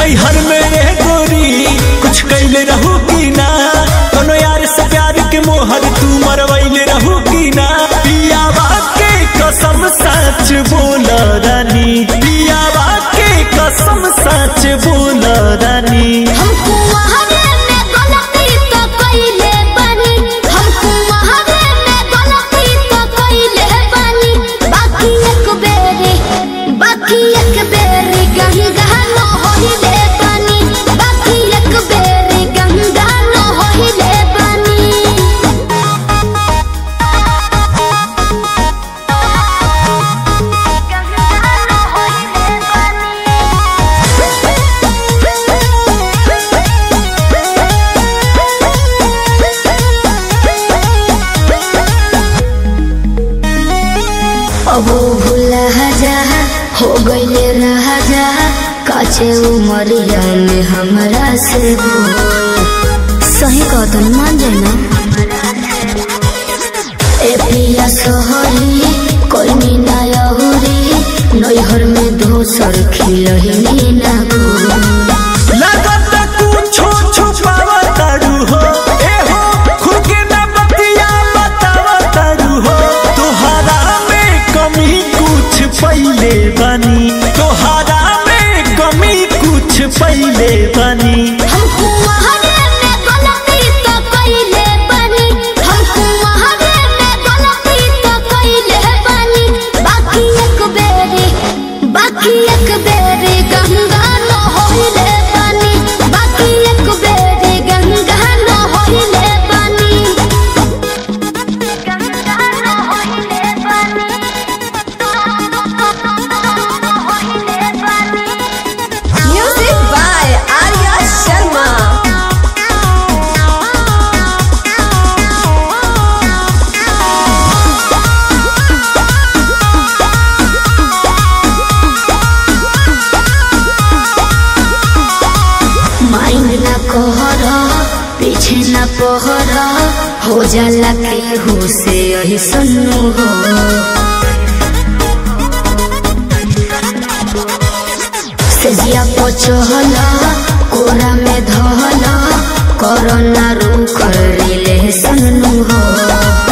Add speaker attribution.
Speaker 1: नैहर में ये गोरी कुछ कैले रहू की ना कोनो यार से प्यार के मोहर तू मरवैले रहू की ना पियावा के कसम सच बोल रानी पियावा के कसम सच बोल रानी
Speaker 2: हमको वहावे में गलती तो कइले बानी हमको वहावे में गलती तो कइले बानी बाकी एक बेरी बाकी एक बेरी गंगा न होइले बानी बाकी एक बेरी गंगा न होइले बानी अब भूला जा हो गईले राजा काचे उमरिया में हमरा से बोल सही कहतन मान जाए ना ए पिया सोहरी कोई मीना यहुरी नैहर में दोसर खिलही ना गोरी
Speaker 1: लगत कुछो छुपावा तारू हो ए हो खुद के ना बतिया बतावा तारू हो तोहरा में कमी कुछ पहिले बनी तोहरा में कमी कुछ पहिले बनी
Speaker 2: हमको वहावे में गलती तो कइले बानी हमको वहावे में गलती तो कइले बानी बाकी एक बेरी बाकी एक बेरी गंगा न होइले बानी बाकी एक बेरी गंगा न होइले बानी गंगा न होइले बानी होइले बानी
Speaker 3: Music by Arya Sharma.
Speaker 2: Mind ना कहर पीछे ना पहर हो जाला के हो से यही सन्नु हो सेजिया पचहल कोरा में धहल कोरोना रू कर ले सन्नु हो